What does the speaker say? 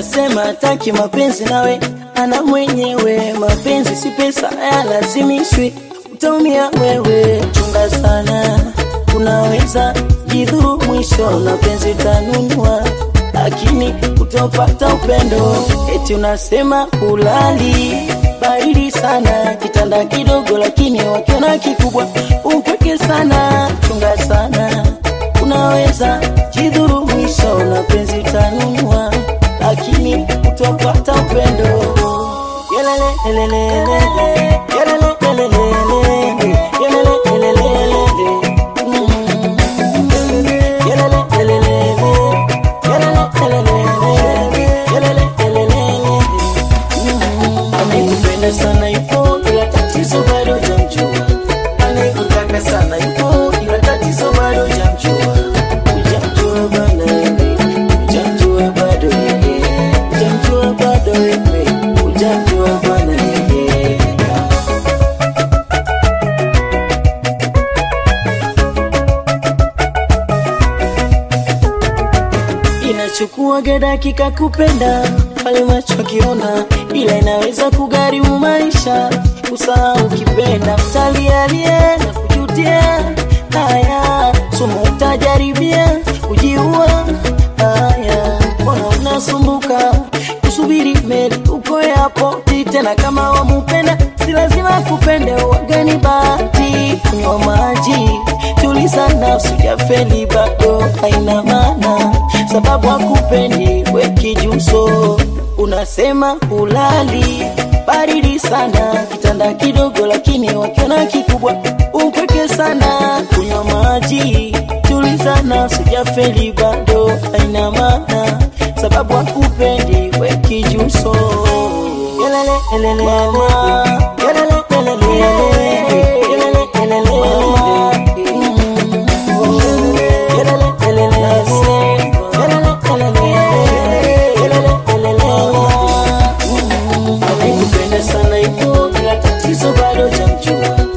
anasema taki mapenzi nawe ana mwenyewe mapenzi si pesa hayalazimishwi utaumia wewe chunga sana unaweza jidhuru mwisho na penzi tanunua lakini utopata upendo eti unasema ulali baridi sana kitanda kidogo lakini wakiona kikubwa upweke sana chunga sana unaweza jidhuru mwisho na penzi tanunua lakini utopata upendo Yelele, lelele, lele. Yelele, lelele, lele. Yelele, lelele, lele. Mm. Yelele, lelele, lele. Yelele, lelele, lele. Yelele, lelele, lele. Mm. Anayekupenda sana yupo ila tatizo bado hujamjua. Anayekutaka sana yupo ila tatizo bado hujamjua. Hujamjua bana wewe. Hujamjua bado wewe. Hujamjua bado wewe. Hujamjua bana wewe. inachukuaga dakika kupenda pale macho akiona, ila inaweza kugharimu maisha. Usahau ukipenda, utalialia na kujutia. Haya, sumu utajaribia kujiua. Haya, mbona unasumbuka kusubiri meli uko airport tena? Kama wamupenda si lazima kupende, wagani bahati kunywa maji tuliza nafsi jafeli bado haina maana sababu hakupendi wekijuso unasema ulali baridi sana kitanda kidogo lakini wakiona kikubwa upweke sana kunywa maji tuliza nafsi jafeli bado haina maana sababu hakupendi wekijuso Yelele, elele, mama. Yelele, elele, yelele, elele, Anayekupenda sana yupo ila tatizo bado jamjua